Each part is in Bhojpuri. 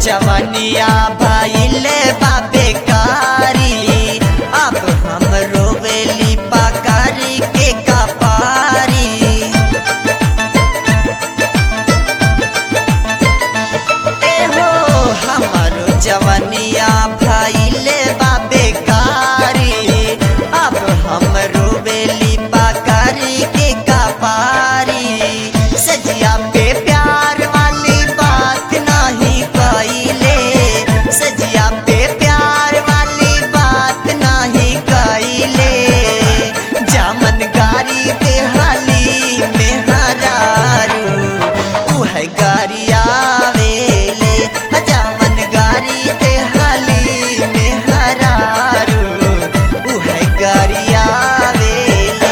जवनिया भइले बा बेकारी अब हम रोवेली पकारी के कपारी एहो हमारो जवनिया भइले बा बेकारी अब हम रोवेली पकारी के कपारी सजिया पे प्यार वाली बात नहीं कइले सजिया पे प्यार वाली बात नहीं कइले जामन गारी पे हाली में हरारू उह गारिया वेले जामन गारी पे हाली में हरारू उह गारिया वेले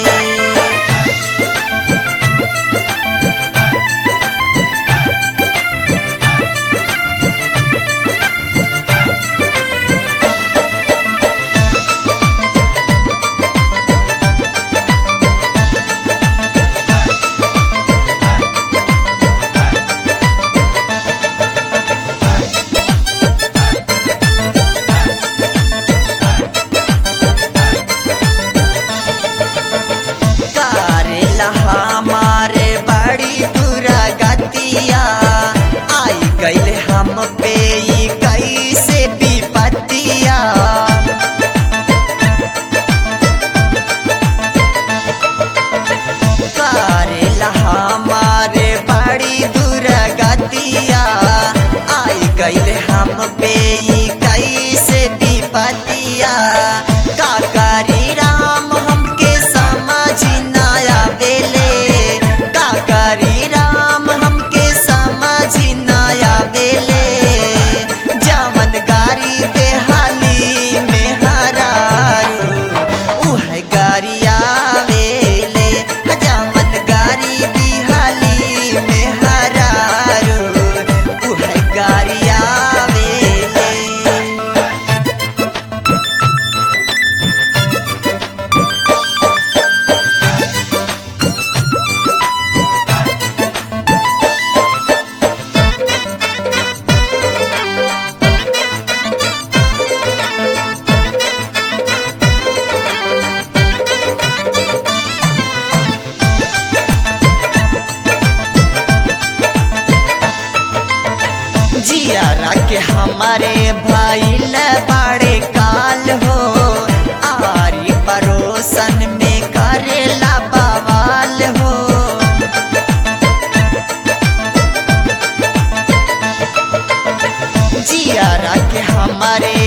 करेला हमारे बड़ी दुरागतिया आई गईल हम पे ई कैसे विपतिया करेला हमारे बड़ी दुरागतिया आई गईल हम पे ई कैसे विपतिया का करी राम हमके समझ ना आवेले का करी राम हमके समझ ना आवेले जवन गारी पे हाली में हरारू उह गारिया वेले जवन गारी भी हाली में हरारू उह गारिया वेले जियारा के हमारे भाई बड़े काल हो आरी परोसन में करेला बवाल हो जियारा के हमारे